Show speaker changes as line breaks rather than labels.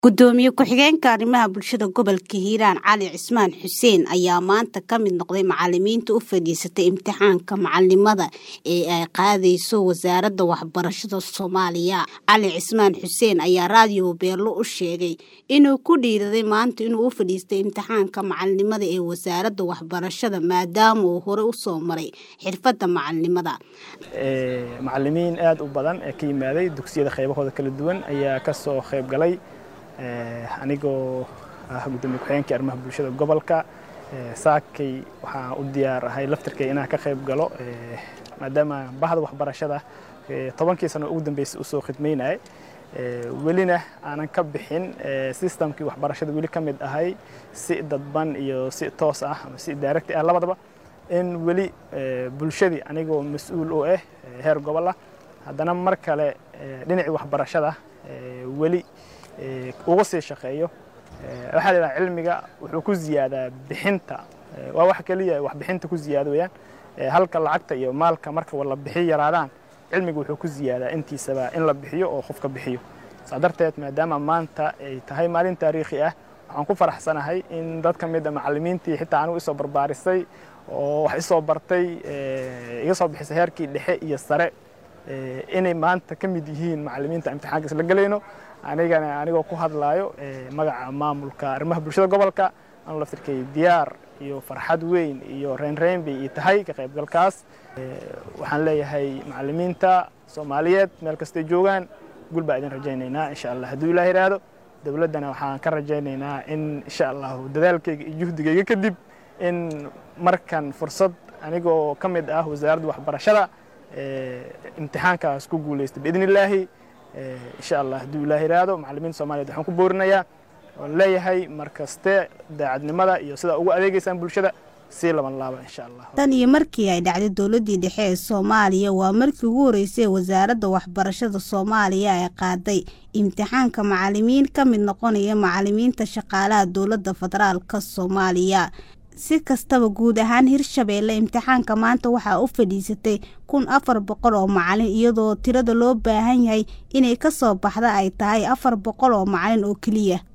gudoomiye ku-xigeenka arrimaha bulshada gobolka hiiraan cali cismaan xuseen ayaa maanta ka mid noqday macalimiinta u fadhiisatay imtixaanka macalimada ee ay qaadayso wasaaradda waxbarashada soomaaliya cali cismaan xuseen ayaa raadiyo beerlo u sheegay inuu ku dhiiraday maanta inuu u fadhiistay imtixaanka macalinimada ee wasaaradda waxbarashada maadaama uu hore usoo maray xirfadda macalinimada
macalimiin aada u badan ee ka yimaaday dugsiyada qaybahooda kala duwan ayaa kasoo qayb galay anigoo ah gudoomiye ku-xigeenkii arrimaha bulshada gobolka saakay waxaan u diyaar ahay laftirkay inaan ka qayb galo maadaama bahda waxbarashada tobankii sano ugu dambeysay usoo khidmaynayay welina aanan ka bixin systemkii waxbarashada weli ka mid ahay si dadban iyo si toos ah ama si daaragti ah labadaba in weli bulshadii anigoo mas-uul u ah heer gobol ah haddana mar kale dhinacii waxbarashada weli uga sii shaqeeyo waxaa la yidhaha cilmiga wuxuu ku ziyaadaa bixinta waa wax keliya wax bixinta ku ziyaado weeyaan halka lacagta iyo maalka marka la bixiyo yaraadaan cilmiga wuxuu ku ziyaadaa intiisaba in la bixiyo oo qofka bixiyo saa darteed maadaama maanta ay tahay maalin taariikhi ah waxaan ku faraxsanahay in dad ka mid a macallimiintii xitaa anigu isoo barbaarisay oo wax isoo bartay iga soo bixisay heerkii dhexe iyo sare inay maanta ka mid yihiin macallimiinta imtixaanka isla gelayno anigana anigoo ku hadlaayo magaca maamulka arrimaha bulshada gobolka anu laftirkay diyaar iyo farxad weyn iyo reynreyn bay ii tahay ka qaybgalkaas waxaan leeyahay macallimiinta soomaaliyeed meel kastay joogaan gul baa idin rajaynaynaa insha allah hadduu ilaah yidhaahdo dowladdana waxaan ka rajaynaynaa in insha allahu dadaalkayga iyo juhdigayga kadib in markan fursad anigoo ka mid ah wasaaradda waxbarashada imtixaankaas ku guulaystay biidn illaahi insha allah hadduu ilaah yidhaahdo macallimiinta soomaliyeed waxaan ku boorinayaa oon leeyahay mar kaste daacadnimada iyo sidaa ugu adeegaysaan bulshada sii laban laaba insha allah
tan iyo markii ay dhacday dowladdii dhexe ee soomaaliya waa markii ugu horreysay wasaaradda waxbarashada soomaaliya ay qaaday imtixaanka macalimiin ka mid noqonaya macalimiinta shaqaalaha dowladda federaalka soomaaliya si kastaba guud ahaan hirshabeelle imtixaanka maanta waxaa u fadhiisatay kun afar boqol oo macalin iyadoo tirada loo baahan yahay inay ka soo baxda ay tahay afar boqol oo macalin oo keliya